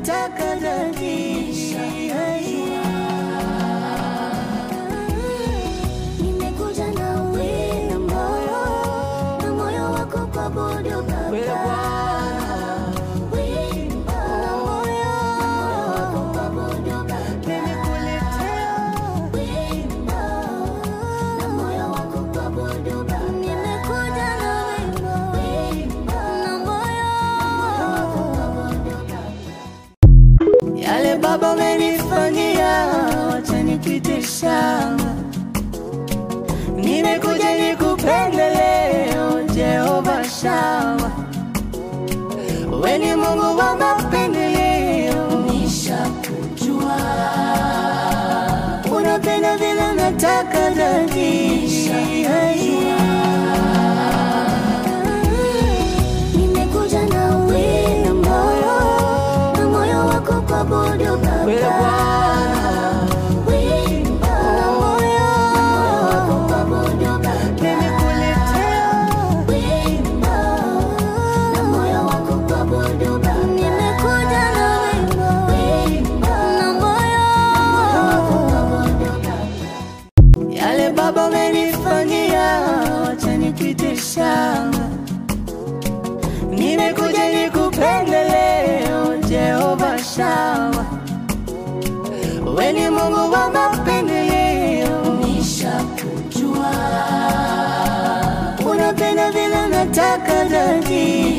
nataka dadi Nimekuja na wina moyo na moyo wako kuabudu Baba. Wimbo na moyo wako kuabudu Baba. Wimbo na moyo wako kuabudu Baba. Nimekuja na wimbo na moyo wako kuabudu Baba. Yale Baba umenifanyia, wacha nikuite shangwe. Nimekuja nikupende leo, Jehova Shawa. We ni Mungu wa mapendeleo, nishakujua. Unapenda vile nataka dadi Nimekuja na wina moyo na moyo wako kuabudu We Baba. Bwana, Wimbo na moyo wako kuabudu Baba. nimekuletea Wimbo na moyo wako kuabudu Baba. Nimekuja na wimbo na moyo wako kuabudu Baba. Yale Baba umenifanyia, wacha nikuite shangwe. Nimekuja nikupende leo, Jehova Shawa. We ni Mungu wa mapendeleo, nishakujua. Unapenda vile nataka dadi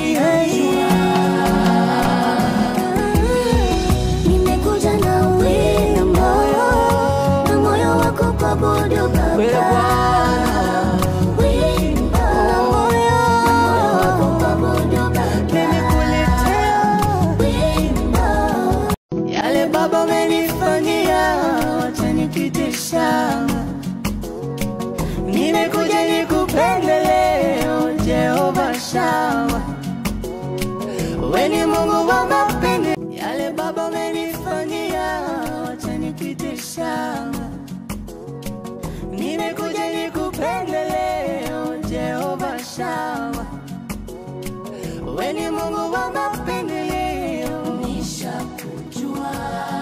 Nimekuja na wina moyo na moyo wako kuabudu We Baba. Bwana, Wimbo na moyo wako kuabudu Baba. nimekuletea Wimbo Yale Baba umenifanyia, wacha nikuite shangwe. Nimekuja nikupende leo, Jehova Shawa. We ni Mungu wa mapende. Yale Baba umenifanyia, wacha nikuite shangwe. Nimekuja nikupende leo, Jehova Shawa. We ni Mungu wa mapendeleo, nishakujua.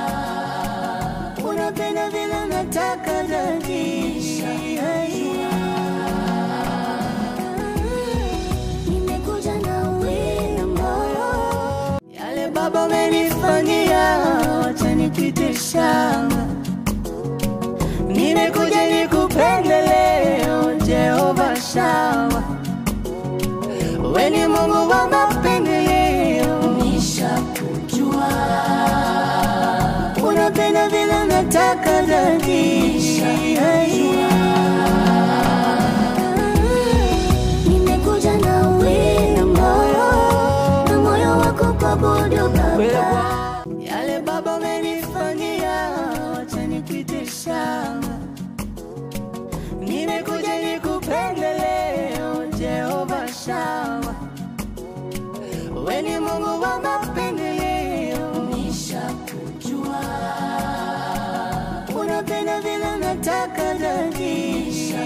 Unapenda vile nataka dadi Nimekuja na wina moyo Yale Baba umenifanyia, wacha nikuite shangwe. Nimekuja nikupende leo, Jehova Shawa. We ni Mungu wa mapendeleo, nishakujua. Unapenda vile nataka dadi Nimekuja na wina moyo na moyo wako kuabudu Baba. Yale Baba umenifanyia, wacha nikuite shangwe. Nimekuja nikupende leo, Jehova Shawa. We ni Mungu wa mapendeleo, nishakujua. Unapenda vile nataka dadi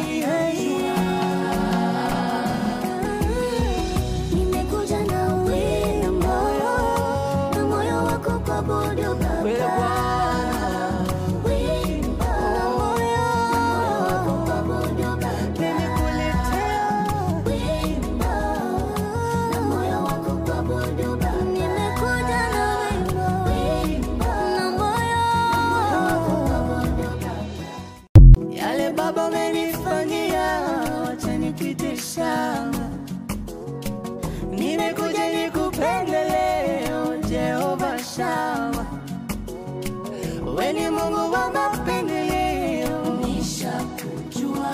Nimekuja na wina moyo na moyo wako kuabudu We Baba. Bwana, Wimbo na moyo wako kuabudu Baba. nimekuletea Wimbo na moyo wako kuabudu Baba. Nimekuja na wimbo na moyo wako kuabudu Baba. Yale Baba umenifanyia, wacha nikuite shangwe. Nimekuja nikupende leo, Jehova Shawa. We ni Mungu wa mapendeleo, nishakujua.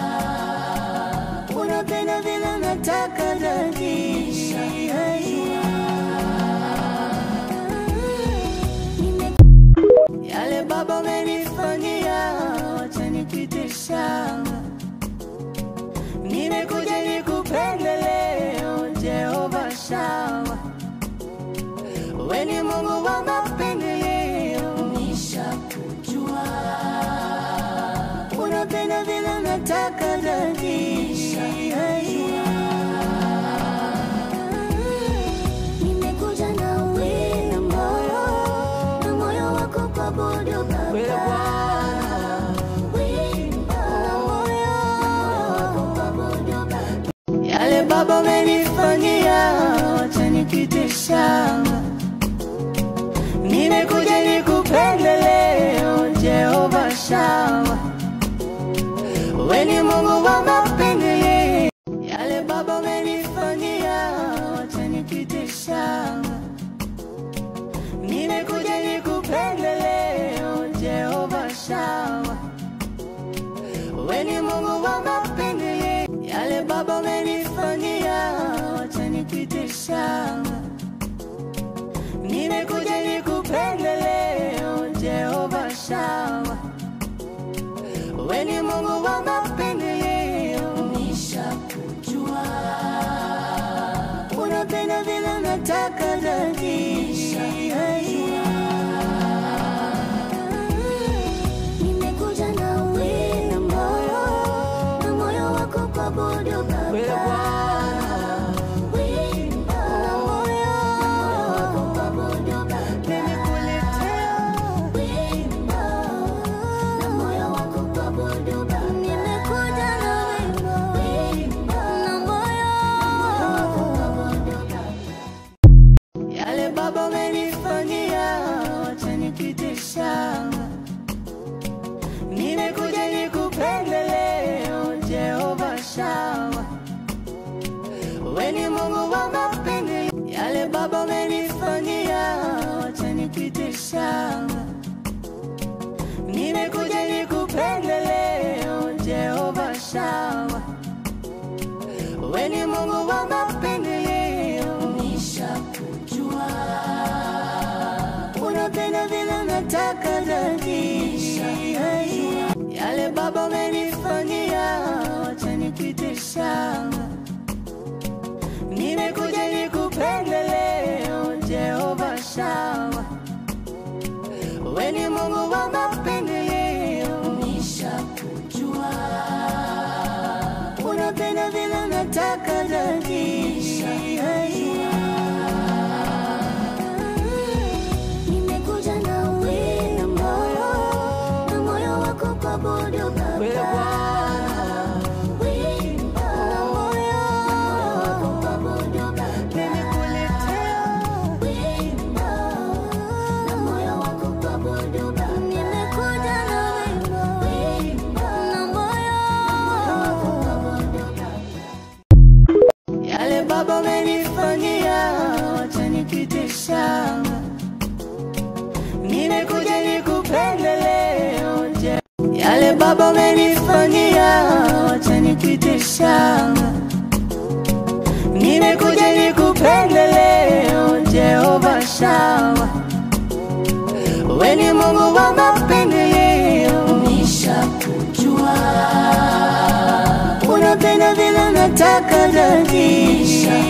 Unapenda vile nataka dadi Nime- Yale Baba umenifanyia, wacha nikuite shangwe. Nimekuja nikupende leo, Jehova Shawa. We ni Mungu wa mapendeleo, nishakujua. Unapenda vile nataka dadi Nimekuja na wina moyo kuabudu wewe Baba. Bwana. Wimbo na moyo wa kuabudu Baba. Yale Baba umenifanyia, wacha nikite shamba. Nimekuja nikupende leo, Jehova Shama. Wewe ni Mungu wa mapendeleo. Yale Baba umenifanyia, wacha nikite shamba. Nimekuja nikupende leo, Jehova Shama. Wewe ni Mungu wa mapendeleo. Yale Baba umenifanyia, wacha nikite shamba. Nimekuja nikupende leo, Jehova Shama. Wewe ni Mungu wa mapendeleo. Nishakujua. Unapenda vile nataka zaidi. Nimekuja na wimbo na moyo wa kuabudu Wewe Baba. Bwana, Wimbo na moyo wa kuabudu Baba. nimekuletea Wimbo na moyo wa kuabudu Baba. Nimekuja na wimbo na moyo wa kuabudu Baba. Yale Baba umenifanyia, wacha nikite shamba. Nimekuja nikupende leo, Jehova Shama. Wewe ni Mungu wa mapendeleo. Yale Baba umenifanyia, wacha nikite shamba. Nimekuja nikupende leo, Jehova Shama. Wewe ni Mungu wa mapendeleo. Nishakujua. Unapenda vile nataka zaidi. Yale Baba umenifanyia, wacha nikite shamba. Nimekuja nikupende leo, Jehova Shama. Wewe ni Mungu wa mapendeleo. Nishakujua. Unapenda vile nataka zaidi. Nimekuja na wimbo na moyo wa kuabudu Wewe Baba. Bwana, Wimbo na moyo wa kuabudu Baba. nimekuletea Wimbo na moyo wa kuabudu Baba. Nimekuja na wimbo na moyo wa kuabudu Baba. Yale Baba umenifanyia, wacha nikite shamba. Nimekuja nikupende leo, Je- Yale Baba umenifanyia, wacha nikite shamba. Nimekuja nikupende leo, Jehova Shama. Wewe ni Mungu wa mapendeleo. Nishakujua. Unapenda vile nataka zaidi.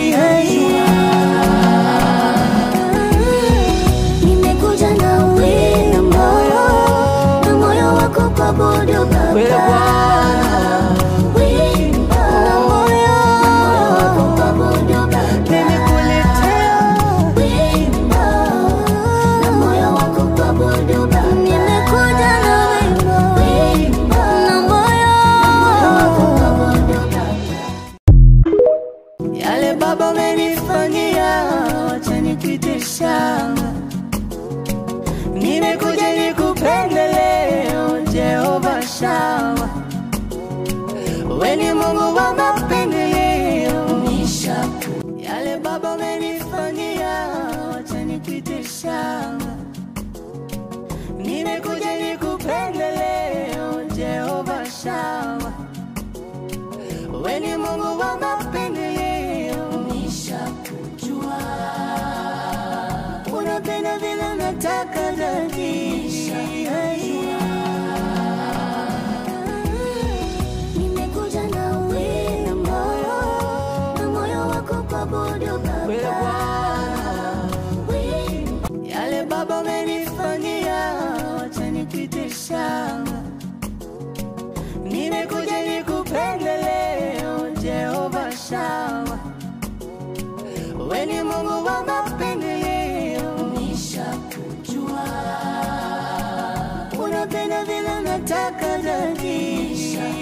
Nimekuja na wimbo na moyo wa kuabudu Wewe Baba. Bwana, Wimbo na moyo wa kuabudu Baba. nimekuletea Wimbo na moyo wa kuabudu Baba. Nimekuja na wimbo na moyo wa kuabudu Baba. Yale Baba umenifanyia, wacha nikite shamba. Nimekuja nikupende leo, Jehova Shama. Wewe ni Mungu wa mapendeleo. Nishaku- Yale Baba umenifanyia, wacha nikite shamba. Nimekuja nikupende leo, Jehova Shama. Wewe ni Mungu wa mapendeleo. Nishakujua. Unapenda vile nataka zaidi. Nimekuja na wimbo na moyo wa kuabudu Wewe Baba. Bwana, Wimbo yale Baba umenifanyia, wacha nikite shamba. Nimekuja nikupende leo, Jehova Shama. Wewe ni Mungu wa mapendeleo. nishakujua. nataka dhati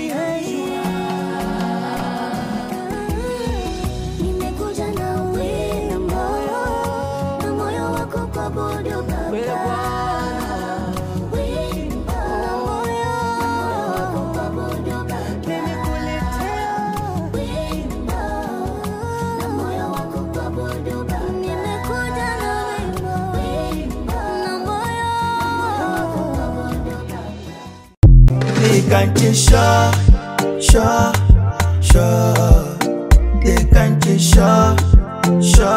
Nimekuja na wimbo na moyo wako kuabudu Wewe Baba. Bwana Wimbo na moyo wako kuabudu Baba. nimekuletea Wimbo na moyo wako kuabudu Baba. Nimekuja na wimbo na moyo wako kuabudu Baba. They can't just show, show, show. They can't just show, show.